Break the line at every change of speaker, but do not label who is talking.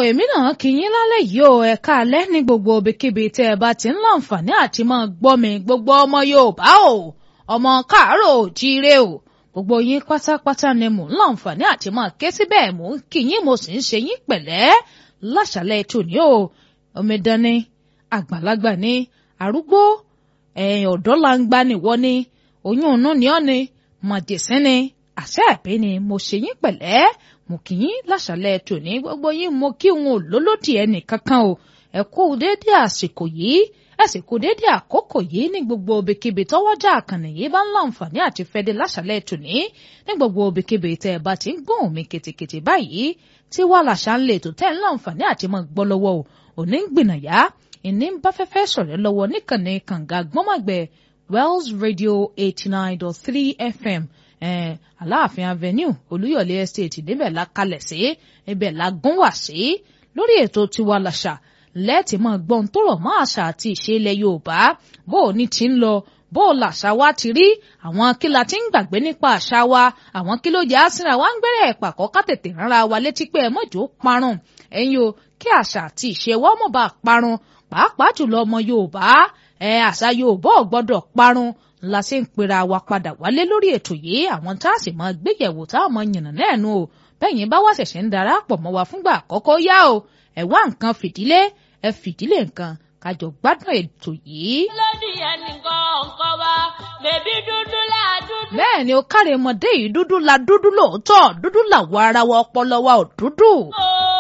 èmi náà kí yín lálẹ́ yìí o ẹ káalẹ́ ní gbogbo ibikíbi tẹ́ ẹ bá ti ń láǹfààní àti máa gbọ́ mi gbogbo ọmọ Yorùbá o ọmọ káàárọ̀ òjíire o gbogbo yín pátápátá ni mò ń láǹfààní àti máa ké síbẹ̀ mò ń kí yín mo sì ń ṣe yín pẹ̀lẹ́ láṣàlẹ̀ tòní o omidan ni àgbàlagbà ni arúgbó ẹ̀yìn ọ̀dọ́ langba nìwọ ni oyún inú ni ọ́ ni màjèsín ni àṣẹ ẹ̀bí ni mo ṣe yín pẹ̀lẹ́ mo kì í láṣàlẹ̀ tòní gbogbo yín mo kí wọn ò lólódì ẹnì kankan o ẹ kú déédé àsìkò yìí ẹ sì kú déédé àkókò yìí ní gbogbo ibikíbi tọ́wọ́jà àkànnì yìí bá ń láǹfààní àti fẹ́dé láṣàlẹ̀ tòní ní gbogbo ibikíbi tẹ́ ẹ bá ti ń gbóhùn mi kètèkètè báyìí tí wàá làṣà ń lè tó tẹ́ ń láǹfààní àti máa gbọ́ lọ́wọ́ o òní ń gbìnàyà ìní ń bá fẹ́fẹ́ sọ̀rọ̀ lọ́wọ́ níkànnì kànga gbọ́mọ̀gbẹ́ Wells Radio eighty nine dot three FM eh, Aláàfin Avenue Olúyọ̀lé Estate níbẹ̀ la kalẹ̀ sí ibẹ̀ la gún wá sí lórí ètò tiwa làṣà lẹ́ẹ̀tì máa gbọ́n tó rọ̀ mọ́ àṣà àti ìṣe ilẹ̀ Yorùbá bó o ní ti ń lọ bó o làṣà wa ti rí àwọn kí la ti ń gbàgbé nípa àṣà wa àwọn kí ló jẹ́ àsìnra wa ń gbẹ́rẹ́ ẹ̀pàkọ́ ká tètè rárá wa létí pé ẹ mọ̀jọ́ parun ẹ̀yin o kí àṣà àti ìṣe wa mọ̀ bá parun pàápàá jùlọ ọmọ Yorùbá ẹ àṣà Yorùbá ò gbọ́dọ̀ parun la ṣe ń pera wa padà wálé lórí ètò yìí àwọn tá a sì máa gbéyẹ̀wò tá a máa yànnà náà nù o bẹ́yìn bá wá ṣẹ̀ṣẹ̀ ń darapọ̀ mọ́ wa fúngbà àkọ́kọ́ yá o ẹ wá nǹkan fìdílé ẹ fìdílé nǹkan kájọ gbádùn ètò yìí.
lódì ẹnìkan ọ̀kan wa bèbí dúdú là dúdú.
bẹ́ẹ̀ ni ó káre ọmọdé yìí dúdú la dúdú lóòótọ́ dúdú làwọ̀ ara wa ọpọlọ wa ò dúdú.
ó